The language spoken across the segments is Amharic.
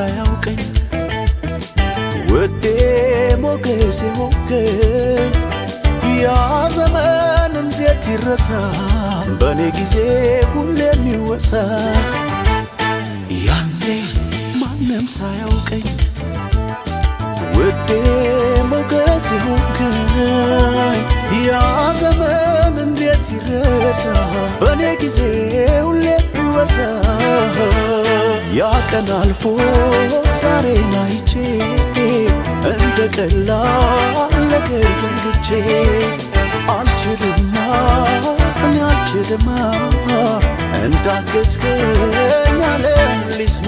ሳያውቀኝ ውዴ ሞገሴ ሆንከኝ ያ ዘመን እንዴት ይረሳ በእኔ ጊዜ ሁሌ የሚወሳ ያኔ ማንም ሳያውቀኝ ውዴ ሞገሴ ሆንከኝ ያ ዘመን እንዴት ይረሳ በእኔ ጊዜ ሁሌ ይወሳ ያ ቀን አልፎ ዛሬን አይቼ እንደ ቀላል ነገር ዘንግቼ አልችልማ እኔ አልችልማ እንዳገዝከኝ ዓለም ሊስማ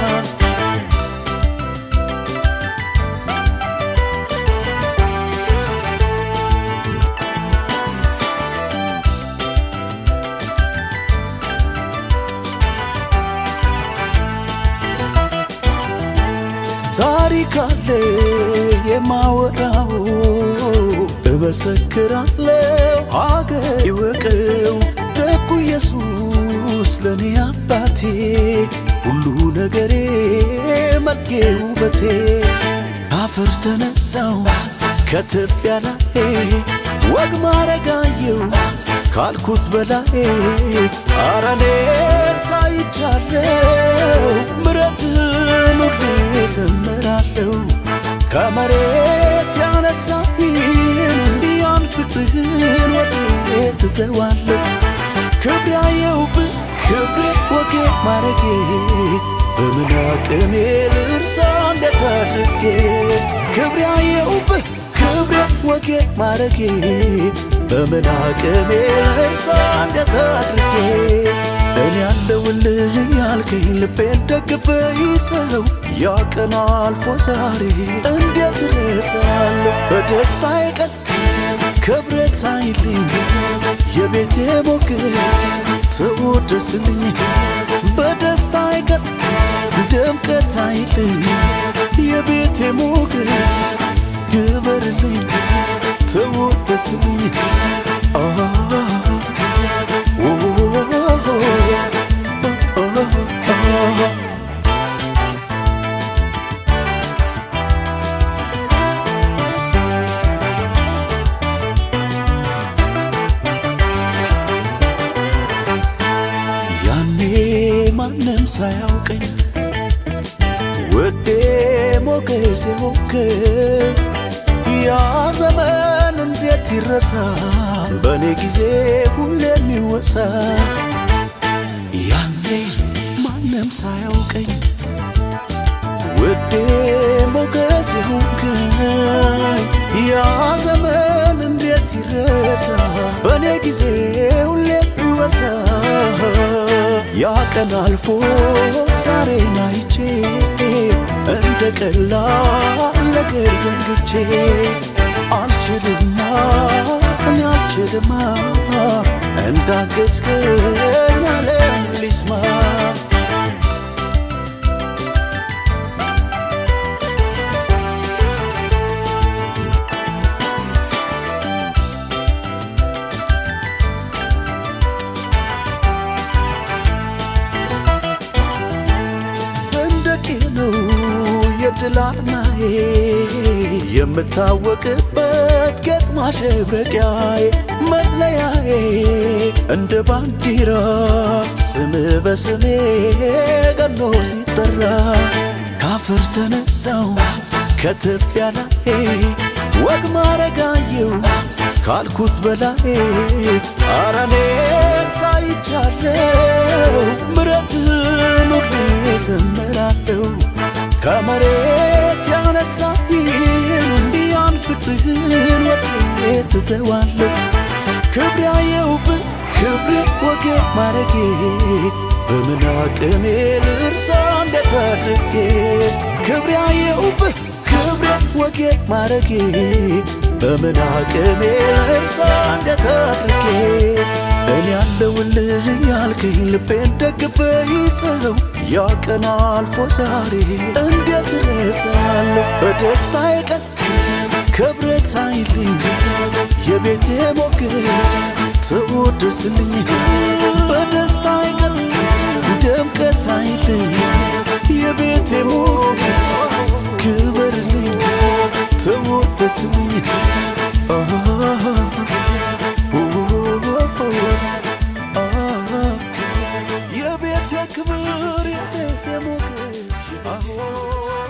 ታሪክ አለ የማወራው እመሰክራለሁ አገር ይወቀው ደጉ ኢየሱስ ለእኔ አባቴ ሁሉ ነገሬ መልኬ ውበቴ አፈር ተነሳው ከትቢያ ላይ ወግ ማረጋየው ካልኩት በላይ አረኔ ሳይቻለው ምረትን ሁሌ ዘምራለሁ ከመሬት ያነሳኝን ያን ፍቅርህን ወዴ ትተዋለሁ ክብር ያየውብህ ክብሬ ወጌ ማረጌ በምን አቅሜ ልርሳ እንዴት አድርጌ ክብር ያየውብህ ክብሬ ወጌ ማረጌ በምን አቅሜ ልርሳ እንዴት አድርጌ እኔ ያለውልህ ያልከኝ ልቤን ደግፈ ይዘው ያ ቀን አልፎ ዛሬ እንዴት ረሳለሁ በደስታዬ ቀን ክብረት አይልኝ የቤቴ ሞገስ ተወደስልኝ በደስታዬ ቀን ድምቀት አይልኝ የቤቴ ሞገስ ግበርልኝ ተወደስልኝ ያኔ ማንም ሳያውቀኝ ውዴ ሞገሴ ሆንከኝ ያ ዘመን እንዴት ይረሳ በእኔ ጊዜ ሁሌ የሚወሳ ያኔ ማንም ሳያውቀኝ ውዴ ሞገሴ ሆንከኝ ያ ዘመን እንዴት ይረሳ በእኔ ጊዜ ሁሌ ይወሳ ያ ቀን አልፎ ዛሬን አይቼ እንደ ቀላል ነገር ዘንግቼ አልችልማ እኔ አልችልማ እንዳገዝከኝ ዓለም ሊስማ ሰንደቄ ነው የድል አርማዬ የምታወቅበት ጌጥ ማሸብረቂያዬ መለያዬ እንደ ባንዲራ ስም በስሜ ቀኖ ሲጠራ ካፈር ተነሳው ከትቢያ ላይ ወግ ማረጋየው ካልኩት በላይ አረኔ ሳይቻለው ምረትን ሁሌ ዘምራለሁ ከመሬት ያነሳኝን ያን ፍቅርህን ወዴ ትተዋለሁ ክብር ያየውብህ ክብሬ ወጌ ማረጌ በምን አቅሜ ልርሳ እንዴት አድርጌ ክብር ያየውብህ ክብሬ ወጌ ማረጌ በምን አቅሜ ልርሳ እንዴት አድርጌ እኔ ያለውልህ ያልከኝ ልቤን ደግፈ ይዘው ያ ቀን አልፎ ዛሬ እንዴት ረሳለሁ በደስታዬ ቀን ክብረት አይልኝ የቤቴ ሞገስ ተወደስልኝ በደስታዬ ቀን ድምቀት አይልኝ የቤቴ ሞገስ የክብር የሞገስ አዎ